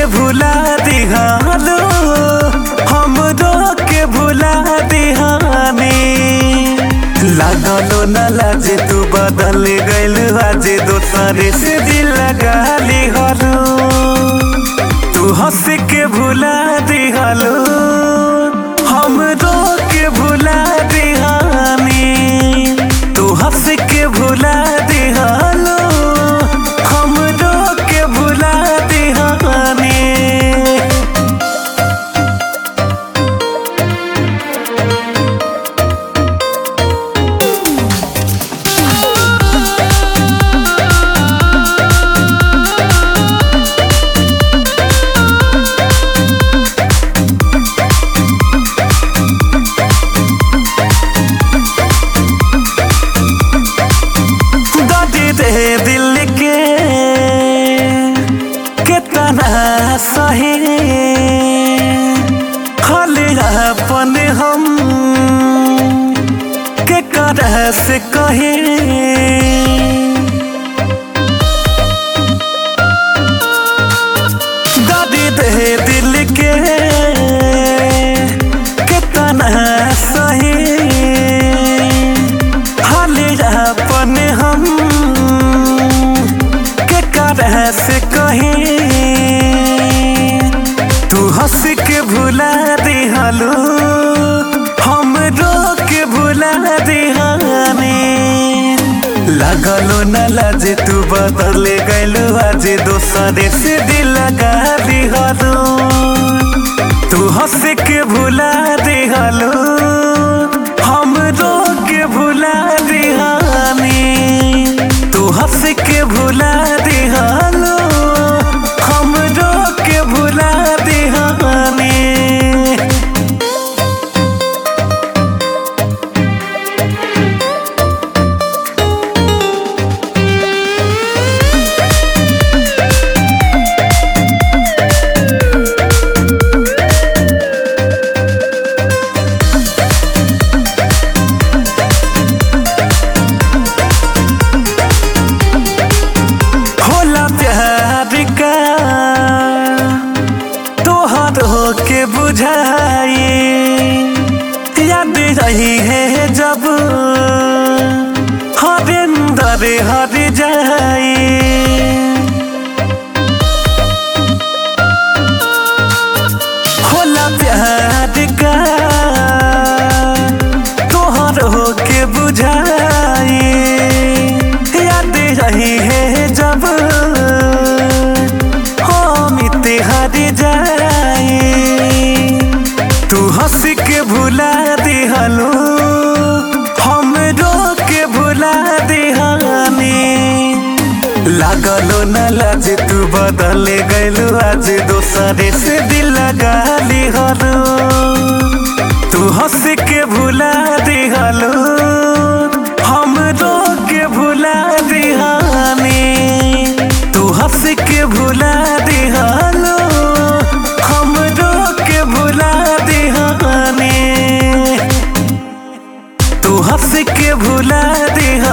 के भुला दिहालो हमरो के भुला दिहानी लागलो न लाजे तू बदल गइल आज दोसरे से दिल लगा लिहलो तू हंस के भुला दिहालो हमरो के भुला दिहानी तू हंस के भुला दिहालो हमरो के भुला दिहानी दर्द दे दिल के कितना सही खाली अपन हम के करह से कही दर्द दे दिल के कितना सही हाले अपन हम के करह से कहीं तू हंस के भुला दिहालो हम रो के भुला दिहानी लगलो न लाजे तू बदल गइलो आज दोसरे से दिल लगा दिहालो तू हंस के भुला दिहालो हम रो के भुला दिहानी तू हंस के भुला दिहालो हम रो के भुला दिहानी होला प्यार का तोहर हो के बुझाई याद रही है जब हरिंदर हर जाई होला प्यार का तोहर हो के बुझाई याद रही है जब हम हर जाई तू हंस के भुला दिहलो हम रो के भुला दिहानी लागलो न लाज तू बदल गइलो आज दोसरे से दिल लगा लिहलो तू हंस के भुला दिहलो हम रो के भुला दिहानी तू हंस के भुला दिहलो हम रो के भुला दिहानी तू हंस के भुला दिहा